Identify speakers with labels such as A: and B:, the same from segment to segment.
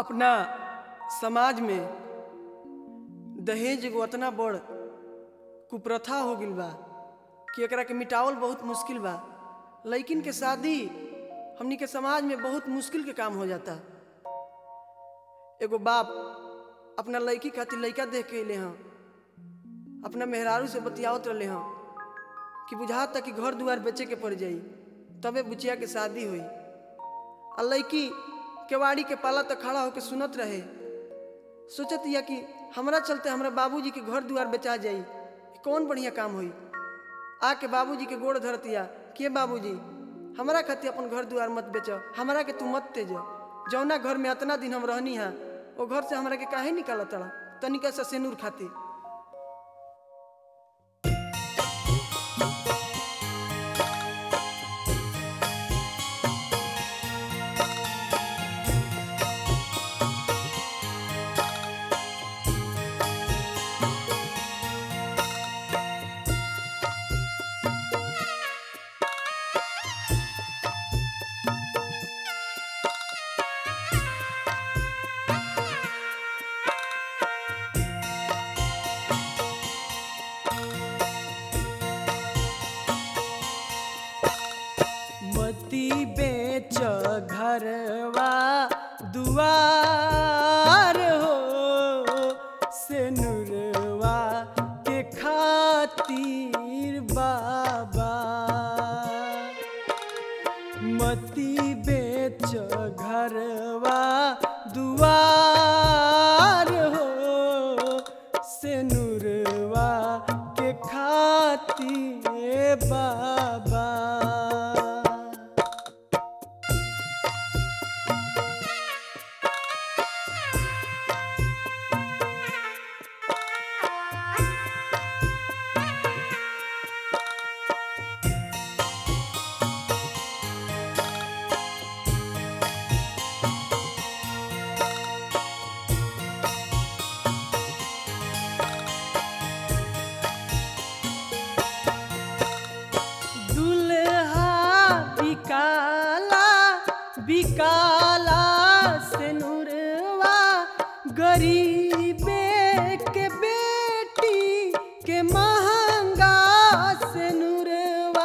A: अपना समाज में दहेज एगो अतना बड़ कुप्रथा हो गइल बा कि एकरा के मिटावल बहुत मुश्किल बा लइकिन के शादी हमनी के समाज में बहुत मुश्किल के काम हो जाता एगो बाप अपना लड़की खातिर लड़का देख के अले हँ अपना मेहरारू से बतियावत रहे हँ कि बुझाता कि घर दुआर बेचे के पड़ जाई तबे बुचिया के शादी हुई आ लड़की केवाड़ी के पाला तक खड़ा होकर सुनत रहे सोचत या कि हमरा चलते हमरा बाबूजी के घर दुआर बेचा जाई ई कौन बढ़िया काम हुई आके बाबूजी के गोड़ धरतिया के बाबूजी हमरा खातिर अपन घर दुआर मत बेच हमरा के तू मत तेज जौना घर में अतना दिन हम रहनी हा वो घर से हमरा के काहे निकाल तड़ा तनिका सा सेनूर खातिर मती बेच घरवा दुआर हो से नुरवा के खातिर बाबा मती बेच घरवा दुआर हो से नुरवा के खातिर बाबा दुल्हा बिकाला बिकाला से नुरवा गरीबे के बेटी के महंगा से नुरवा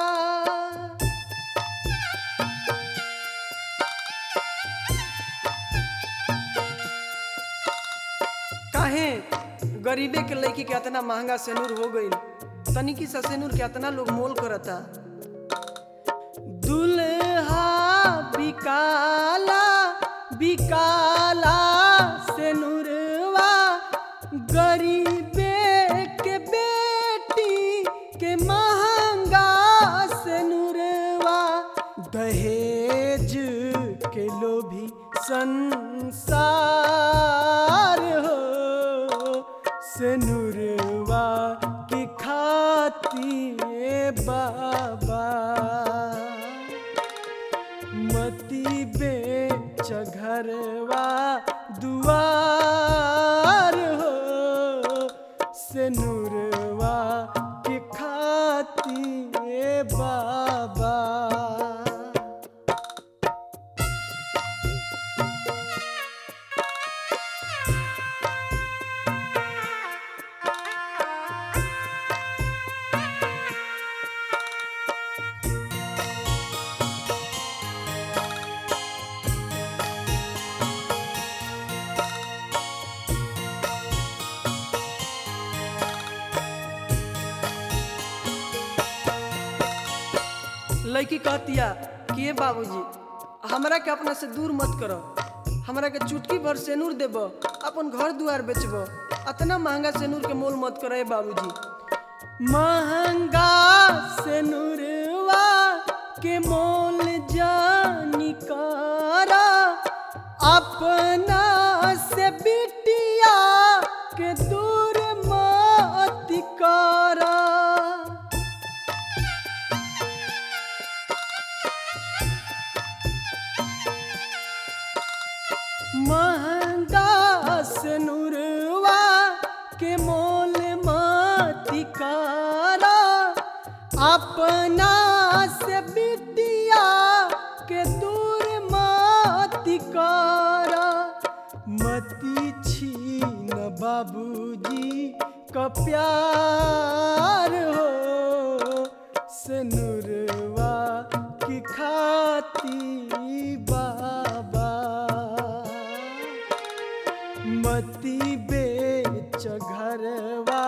A: काहे गरीबे के लड़की के इतना महंगा सेनूर हो गईल तनिकी सा सेनूर के इतना लोग मोल करता दुल्हा बिकाला बिकाला सेनुरवा गरीबे के बेटी के महंगा सेनुरवा दहेज के लोभी संसार हो सेनुरवा की खातिर बाबा मती बेच घरवा दुआर हो से नूरवा के खातिर बाबा लड़की कहतिया कि ये बाबूजी हमरा के अपना से दूर मत करो हमरा के चुटकी भर सेनूर देब अपन घर दुआर बेचब अतना महंगा सेनूर के मोल मत करो बाबूजी महंगा सेनूरवा के मोल जानी करा अपना से बिटिया के दूर मत करा महंगा सनुरवा के मोल मती कारा अपना से बिटिया के दूर मती कारा बाबूजी का प्यार हो से नूरवा की खाती बाबा मती बेच घरवा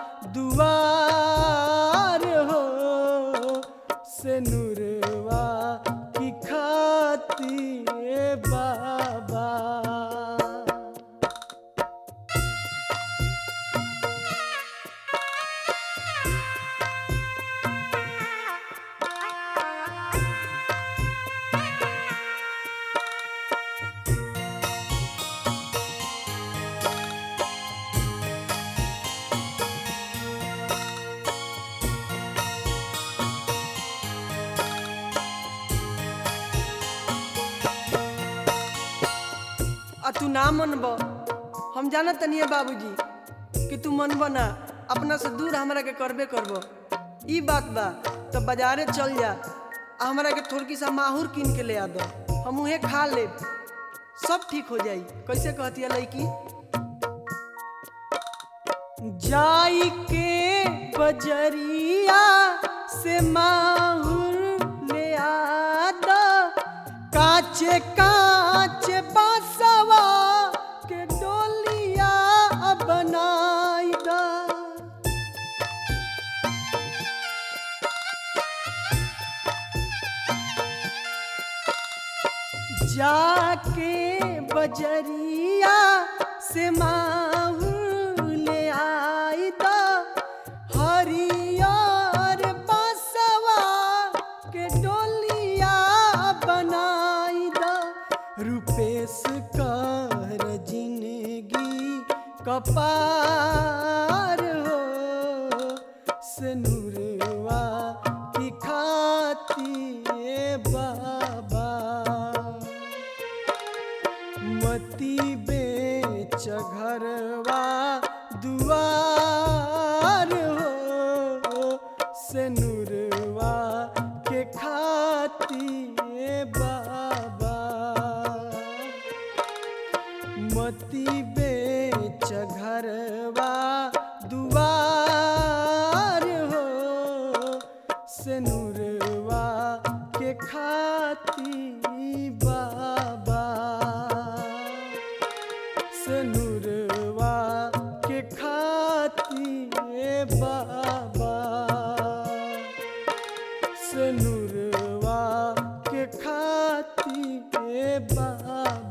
A: दुआर हो से नूरवा की खाती बाबा आ तू ना मनब हम जाना तनिए बाबूजी कि तू मनब ना अपना से दूर हमरा के करबे करब ई बात बा तो बाजारे चल जा आ हमरा के थोड़की सा माहूर कीन के ले आ दो हम उहे खा लेब सब ठीक हो जाई कैसे कहती है लड़की जाई के बजरिया से माहूर ले आ दो काचे काचे बासवा के डोलिया बनाई दा जाके बजरिया से माहू ले आई दा हरियर बासवा के डोलिया बनाई दा रुपेश कर जिंदगी कपार हो से नूरवा की खाती बाबा मती बेच घरवा दुआर हो से नूरवा के खाती बाबा मती बेच घरवा दुआर हो से नूरवा के खाती बाबा से नूरवा के खाती बाबा से नूरवा के खाती बाबा